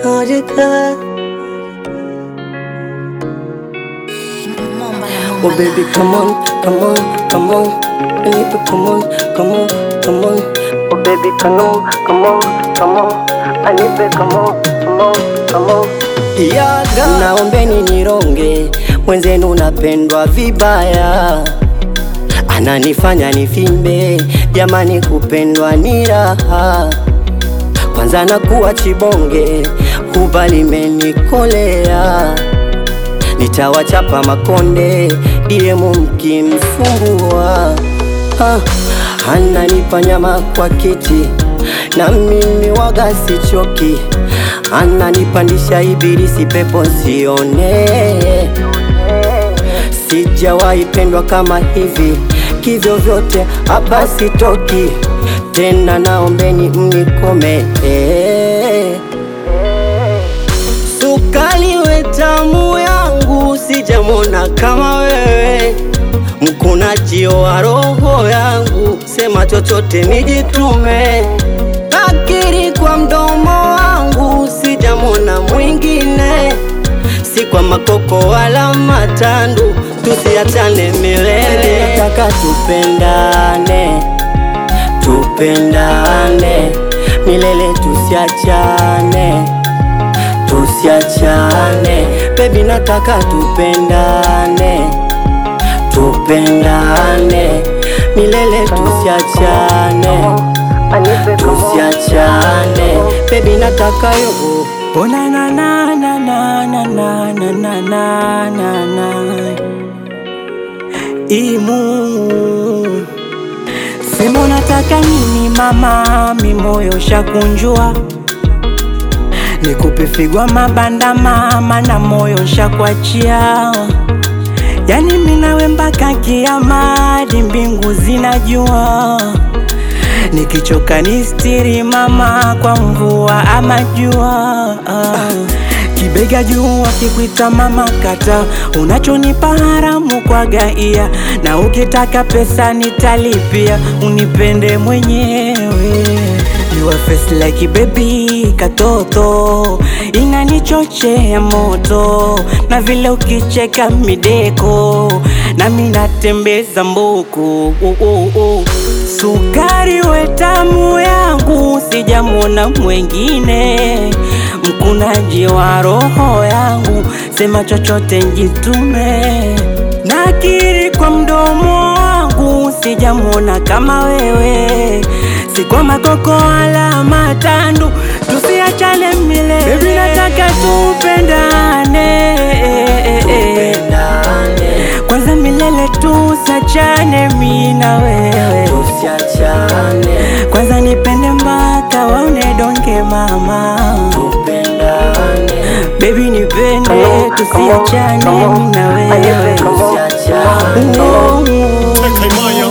Harika. Oh baby, come on, come on, come on. Baby, come on, come on, come on. Oh baby, come on, come on, come on. I need to come on, come on, come on. Yaga. Naombeni nironge, mwenzenu napendwa vibaya, ananifanya nifimbe. Jamani, kupendwa ni raha, kwanza nakuwa chibonge, huba limenikolea nitawachapa makonde diemu mkimsumbua. Ah, ananipa nyama kwa kiti na mimi waga sichoki, ananipandisha ibilisi pepo sione. Sijawahi pendwa kama hivi, kivyo vyote hapa sitoki tena, naombeni mnikome eh. Sukali we tamu yangu, sijamona kama wewe, mkunaji wa roho yangu, sema chochote nijitume. Nakiri kwa mdomo wangu, sijamona mwingine, si kwa makoko wala matandu, tusiachane milele. Nataka tupendane, tupendane milele, tusiachane tusiachane baby, nataka tupendane, tupendane milele, tusiachane, tusiachane baby, nataka yo Oh na na na na na na na na na na na na Imu Sema unataka nini mama, mi moyo shakunjua Nikupe figwa mabanda mama, na moyo shakuachia Yani minawe mpaka kiama, hadi mbingu zinajua Nikichoka ni stiri mama, kwa mvua ama jua Kibega juu akikuita mama kata, unachonipa haramu kwa gaia, na ukitaka pesa nitalipia, unipende mwenyewe. You are face like baby katoto, inanichochea moto, na vile ukicheka mideko, nami natembeza mboko uh, uh, uh. Sukari we tamu yangu, sijamwona mwengine, mkunaji wa roho yangu, sema chochote njitume. Nakiri kwa mdomo wangu, sijamwona kama wewe, si kwa makoko wala matandu, tusiachane milele. Baby, nataka tupendane kwanza milele, tusiachane mi na wewe tusiachane, kwanza nipende mpaka waone donge mama, tupendane baby nipende, Come on, come on, tusiachane come on. mi na I need wewe to come on, Oh, oh, oh. Take my